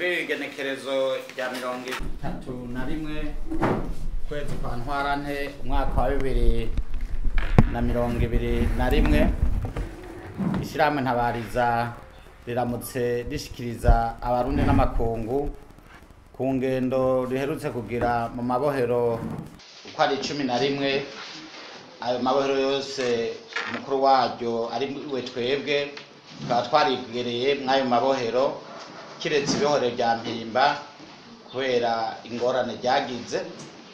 kuri iri genekerezo rya mirongo itatu na rimwe kwezi kwa ntwarante umwaka wa bibiri na mirongo ibiri na rimwe ishyirahamwe ntabariza riramutse rishikiriza abarundi n'amakungu ku ngendo riherutse kugira mu mabohero uko ari cumi na rimwe ayo mabohero yose umukuru waryo ari we twebwe tukaba twarigereye mw'ayo mabohero kiretse ibohero rya mpimba kubera ingorane ryagize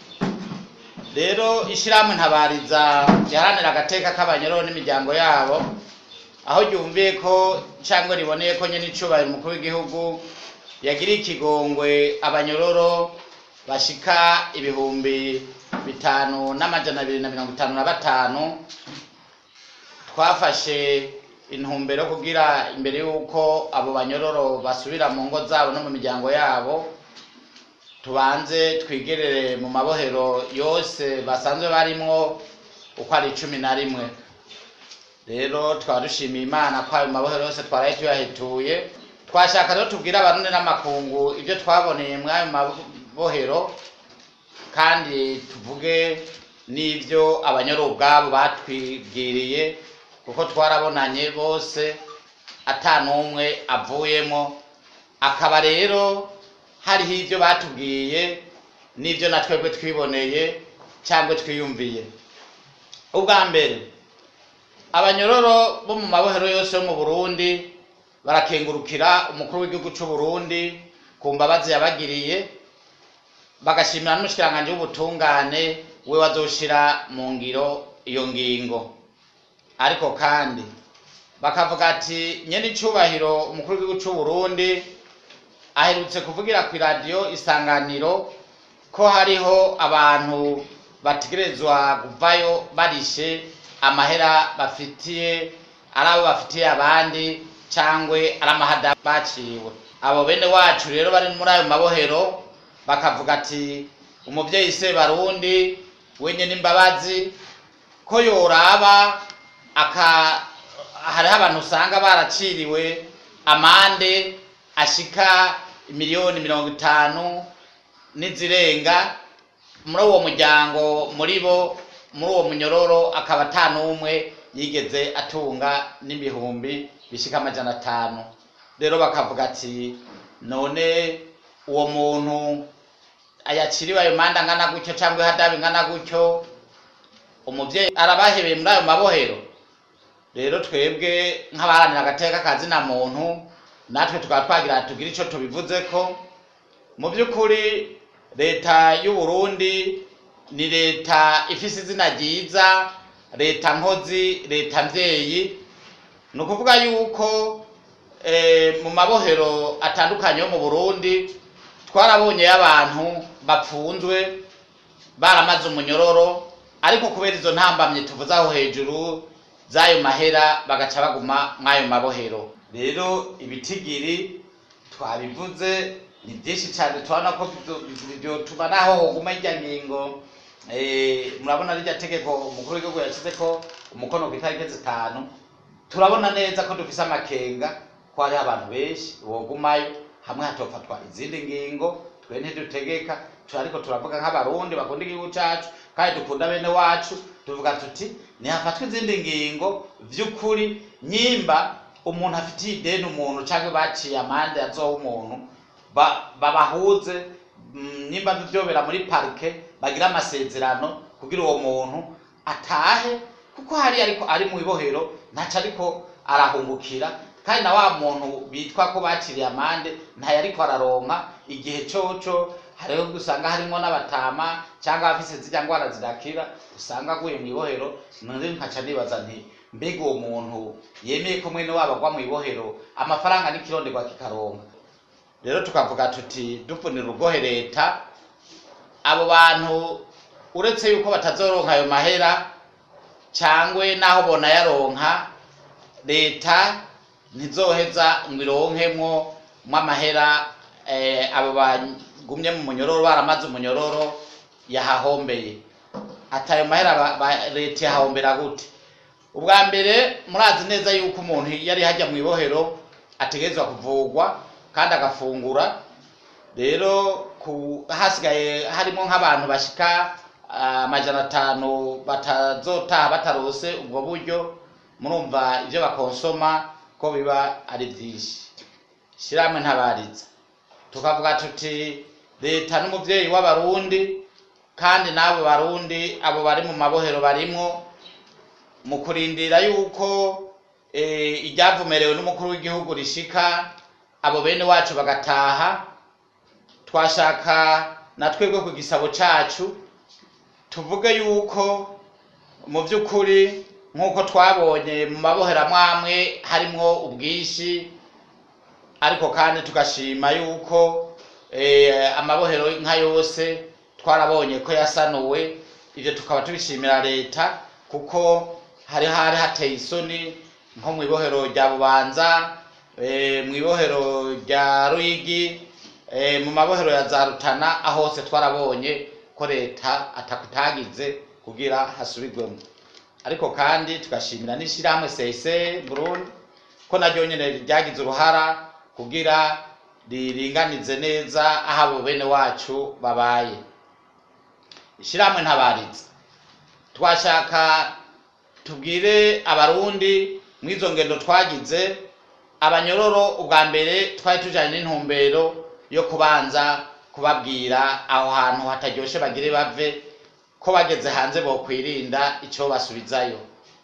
rero ishyirahamwe ntabariza riharanira agateka k'abanyoro n'imiryango yabo aho ryumviye ko cyangwa riboneye ko nyine icubahiro umukuru w'igihugu yagiriye ikigongwe abanyororo bashika ibihumbi bitanu n'amajana abiri na mirongo itanu na batanu twafashe intumbero yo kugira imbere y'uko abo banyororo basubira mu ngo zabo no mu miryango yabo tubanze twigerere mu mabohero yose basanzwe barimwo uko ari cumi na rimwe rero twaba dushimiye imana ko ayo mabohero yose twaraye tuyahetuye twashaka rero tubwire abarundi n'amakungu ibyo twaboneye muri ayo mabohero kandi tuvuge n'ibyo abanyoro ubwabo batwibwiriye kuko twarabonanye bose ata n'umwe avuyemo akaba rero hariho ibyo batubwiye n'ibyo na twebwe twiboneye cyangwa twiyumviye ubwa mbere abanyororo bo mu mabohero yose yo mu burundi barakengurukira umukuru w'igihugu cy'u burundi ku mbabazi yabagiriye bagashimira n'umushikiranganji w'ubutungane we wazoshira mu ngiro iyo ngingo ariko kandi bakavuga ati nyene icubahiro umukuru w'igihugu cy'u burundi aherutse kuvugira ku iradiyo isanganiro ko hariho abantu bategerezwa kuvayo barishe amahera bafitiye ari abo bafitiye abandi cyangwa ari amahada baciwe abo bene wacu rero bari muri ayo mabohero bakavuga ati umubyeyi se barundi wenye n'imbabazi ko yoraba aka hariho abantu usanga baraciriwe amande ashika miliyoni mirongo itanu n'izirenga muri uwo muryango muri bo muri uwo munyororo akaba ata n'umwe yigeze atunga n'ibihumbi bishika amajana atanu rero bakavuga ati none uwo muntu ayaciriwe ayo manda angana gutyo cyangwa ihadabu ingana gutyo umubyeyi arabahebeye muri ayo mabohero rero twebwe nk'abaharanira agateka kazina muntu natwe tukaba twagira tugire icyo tubivuze ko mu by'ukuri leta y'u Burundi ni leta ifise izina ryiza leta nkozi leta mvyeyi ni ukuvuga yuko mu mabohero atandukanye yo mu burundi twarabonyeyo abantu bapfunzwe baramaze umunyororo ariko kubera izo ntambamye tuvuze aho hejuru z'ayo mahera bagaca baguma mw'ayo mabohero rero ibitigiri twabivuze ni byinshi cyane turabona ko byotuma naho hoguma irya ngingo murabona rirya tegeko umukuru w'igihugu yashyize ko umukono ku itariki zitanu turabona neza ko dufise amakenga ko hariho abantu benshi bogumayo hamwe hatofatwa izindi ngingo twe ntidutegeka ariko turavuga nk'abarundi bakunda igihugu cyacu kandi dukunda bene wacu tuvuga tuti ntihafatwe izindi ngingo by'ukuri nyimba umuntu afitiye ideni umuntu cyangwa baciye amande azoha umuntu babahuze nimba byobera muri parike bagira amasezerano kugira uwo muntu atahe kuko hari ariko ari mu ibohero ntaco ariko arahungukira kandi na wa muntu bitwa ko baciriye amande ntayo ariko araronka igihe coco hariho usanga harimo n'abatama cyangwa abafise zirya ngwara zidakira usanga aguye mu ibohero none nkaca nibaza nti mbega uwo muntu yemeye ko mwene wabo agwa mu ibohero amafaranga n'ikironderwa kikaronka rero tukavuga tuti dupfunira urugohe leta abo bantu uretse yuko batazoronka ayo mahera cyangwa naho bonayaronka leta ntizoheza ngo ironkemwo mw'amahera abo bagumye mu munyororo baramaze umunyororo yahahombeye ati ayo mahera leta yahahombera gute ubwa mbere murazi neza yuko umuntu yari hajya mu ibohero ategerezwa kuvugwa kandi agafungura rero ku hasigaye harimo nk'abantu bashika ah, amajana atanu batazotaha batarose ubwo buryo murumva ibyo bakonsoma ko biba ari byinshi ishyirahamwe ntabariza tukavuga tuti leta n'umubyeyi w'abarundi kandi n'abo barundi abo bari mu mabohero barimwo mu kurindira yuko eh, iryavumerewe n'umukuru w'igihugu rishika abo bene wacu bagataha twashaka na twebwe ku gisabo cacu tuvuge yuko mu by'ukuri nk'uko twabonye mu mabohero amwamwe harimwo ubwinshi ariko kandi tugashima yuko eh, amabohero nka yose twarabonye ko yasanuwe ibyo tukaba tubishimira leta kuko hari hari hateye isoni nko mu ibohero rya bubanza eh, mu ibohero rya ruyigi eh, mu mabohero ya za rutana aho hose twarabonye ko leta atakutagize kugira hasubirwemo ariko kandi tugashimira n'ishyirahamwe sese burundi ko naryo nyine ryagize uruhara kugira riringanize neza aho abo bene wacu babaye ishyirahamwe ntabariza twashaka tubwire abarundi mu izo ngendo twagize abanyororo ubwa mbere twari tujyanye n'intumbero yo kubanza kubabwira aho hantu hataryoshe bagire bave ko bageze hanze bokwirinda icyo basubizayo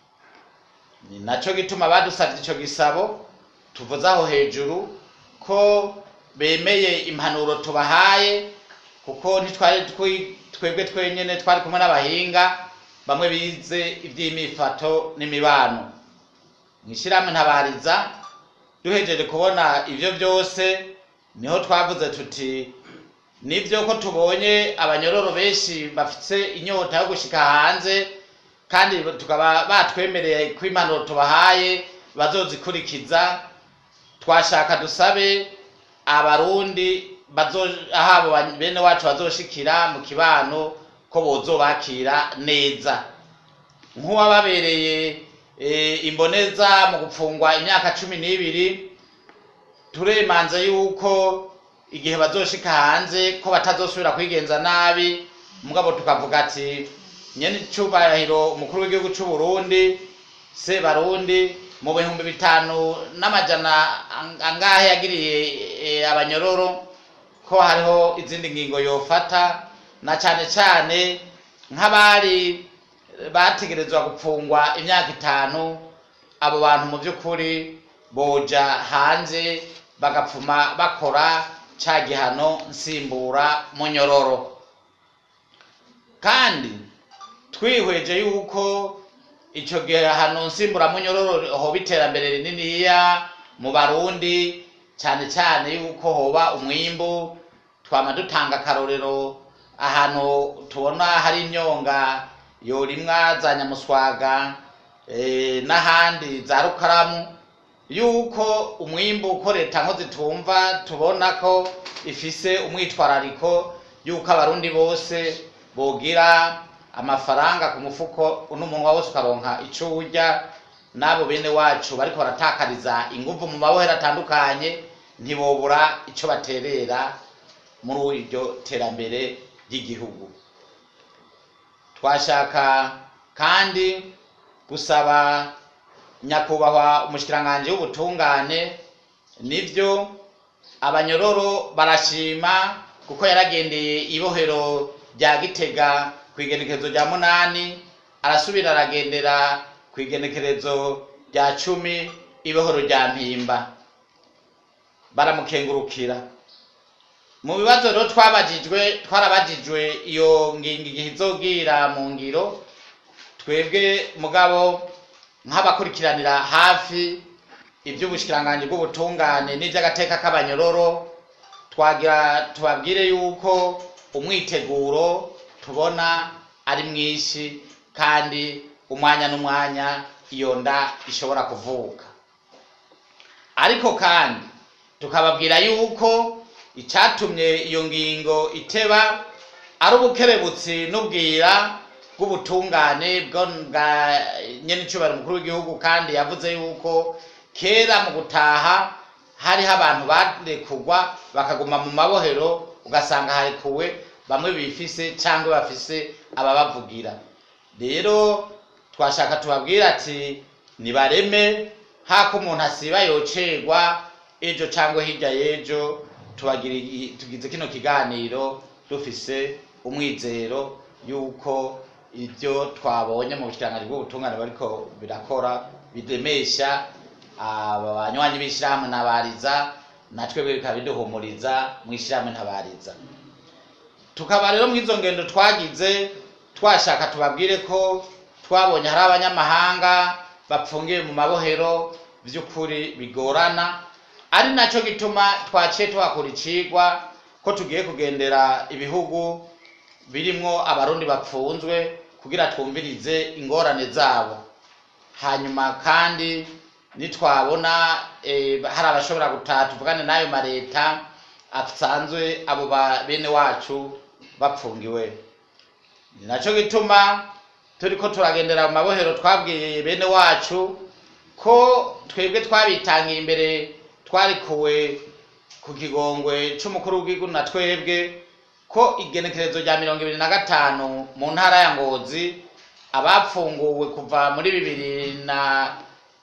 ni nacyo gituma badusabye icyo gisabo tuvuze aho hejuru ko bemeye impanuro tubahaye kuko ntitwari twi- twebwe twenyine twari kumwe n'abahinga bamwe bize iby'imifato n'imibano mu ishyirahamwe ntabariza duhejeje kubona ibyo byose niho twavuze tuti nibyo ko tubonye abanyororo benshi bafite inyota yo gushika hanze kandi tukaba batwemereye ko impanuro tubahaye bazozikurikiza twashaka dusabe abarundi bazo- aho abo ba- bene wacu bazoshikira mu kibano ko bozobakira neza nk'uwababereye eh, imboneza mu gupfungwa imyaka cumi n'ibiri turemanze yuko igihe bazoshika hanze ko batazosubira kwigenza nabi mugabo tukavuga ati nyene icubahiro umukuru w'igihugu c'u Burundi se barundi mu bihumbi bitanu n'amajana ang- angahe yagiriye eh, abanyororo ko hariho izindi ngingo yofata na cane cane nk'abari bategerezwa gupfungwa imyaka itanu abo bantu mu by'ukuri boja hanze bagapfuma bakora ca gihano nsimbura munyororo kandi twihweje yuko ico gihano nsimbura munyororo hoba iterambere rininiya mu barundi cyane cyane yuko hoba umwimbu twama dutanga akarorero ahantu tubona hari imyonga yorimwa za nyamuswaga eh, n'ahandi za rukaramu yuko umwimbu uko leta nko zitumva tubona ko ifise umwitwarariko yuko abarundi bose bogira amafaranga ku mufuko n'umunwa wose ukaronka ico urya n'abo bene wacu bariko baratakariza inguvu mu mabohero atandukanye ntibobura ico baterera muri iryo terambere ry'igihugu twashaka kandi gusaba nyakubahwa umushikiranganji w'ubutungane nivyo abanyororo barashima kuko yaragendeye ibohero rya gitega ku igenekerezo rya munani arasubira aragendera ku igenekerezo rya cumi ibohero rya mpimba baramukengurukira mu bibazo rero twabajijwe twarabajijwe iyo ngingo igihe izogira mu ngiro twebwe mugabo nk'abakurikiranira hafi iby'ubushikiranganji bw'ubutungane n'iby'agateka k'abanyororo twagira tubabwire yuko umwiteguro tubona ari mwinshi kandi umwanya n'umwanya iyo nda ishobora kuvuka ariko kandi tukababwira yuko icyatumye iyo ngingo iteba ari ubukerebutsi n'ubwira bw'ubutungane bwa nyen'icyubahiro umukuru w'igihugu kandi yavuze yuko kera mu gutaha hariho abantu barekugwa bakaguma mu mabohero ugasanga harekuwe bamwe bifise cyangwa bafise ababavugira rero twashaka tubabwira ati nibareme hako umuntu asiba yocerwa ejo cyangwa hirya y'ejo tubagira i- tugize kino kiganiro dufise umwizero yuko ibyo twabonye mu bushikiranganje bw'ubutungane bariko birakora bidemesha aba banywanyi b'ishyirahamwe ntabariza natwe bikaba biduhumuriza mu ishyirahamwe ntabariza tukaba rero mu izo ngendo twagize twashaka tubabwire ko twabonye hari abanyamahanga bapfungiwe mu mabohero by'ukuri bigorana ari nacyo gituma twaciye tuhakura icigwa ko tugiye kugendera ibihugu birimwo abarundi bapfunzwe kugira twumvirize ingorane zabo hanyuma kandi nitwabona eh, hari abashobora gutaha tuvugane n'ayo mareta asanzwe abo ba bene wacu bapfungiwe ni nacyo gituma turiko turagendera mu mabohero twabwiye bene wacu ko twebwe twabitangiye imbere twarikuwe ku kigongwe c'umukuru w'igihugu na twebwe ko igenekerezo rya mirongo ibiri na gatanu mu ntara ya ngozi abapfunguwe kuva muri bibiri na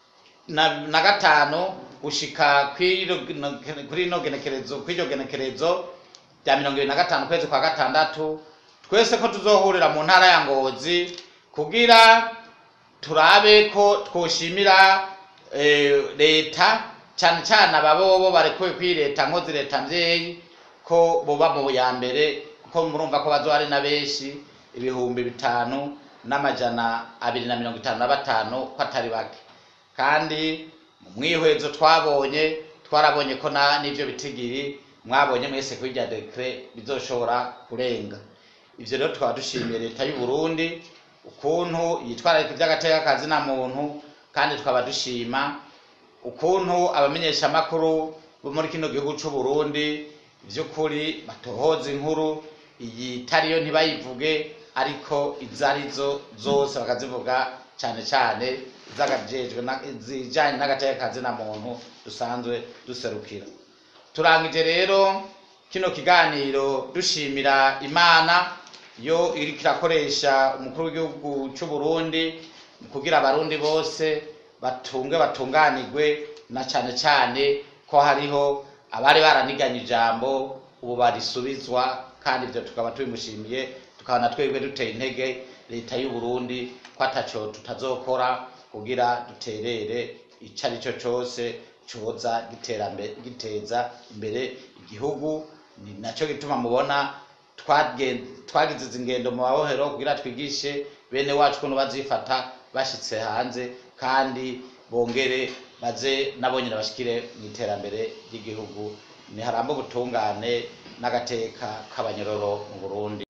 na, na gatanu gushika kw'iro- kuri ino genekerezo kw'iryo genekerezo rya mirongo ibiri na gatanu kwezi kwa gatandatu twese ko tuzohurira mu ntara ya ngozi kugira turabe ko twoshimira eh, leta cyane cyane ababobo barekuwe kuri leta nkozi leta mvyeyi ko boba mu ya mbere kuko murumva ko bazoba ari na benshi ibihumbi bitanu n'amajana abiri na mirongo itanu na batanu ko atari bake kandi mu mwihwezo twabonye twarabonye ko na n'ivyo bitigiri mwabonye mwese kuri rya dekre bizoshobora kurenga ivyo rero tukaba dushimiye leta y'u Burundi ukuntu yitwararika ivy'agateka na muntu kandi tukaba dushima ukuntu abamenyeshamakuru bo muri kino gihugu c'u Burundi vy'ukuri batohoza inkuru iyi itariyo ntibayivuge ariko izo arizo zose bakazivuga cyane cyane izagajejwe na- izijanye n'agateka na muntu dusanzwe duserukira turangije rero kino kiganiro dushimira imana yo iriko irakoresha umukuru w'igihugu c'u Burundi kugira abarundi bose batunge batunganirwe na cane cane ko hariho abari baraniganye ijambo ubu barisubizwa kandi ivyo tukaba tubimushimiye tukaba na twebwe duteye intege leta y'u Burundi ko ataco tutazokora kugira duterere ico ari cyo cose coza giterambere giteza imbere igihugu ni nacyo gituma mubona twagen- twagize izi ngendo mu mabohero kugira twigishe bene wacu ukuntu bazifata bashitse hanze kandi bongere baze nabo nyine bashikire mu iterambere ry'igihugu ni harambe ubutungane n'agateka k'abanyororo mu Burundi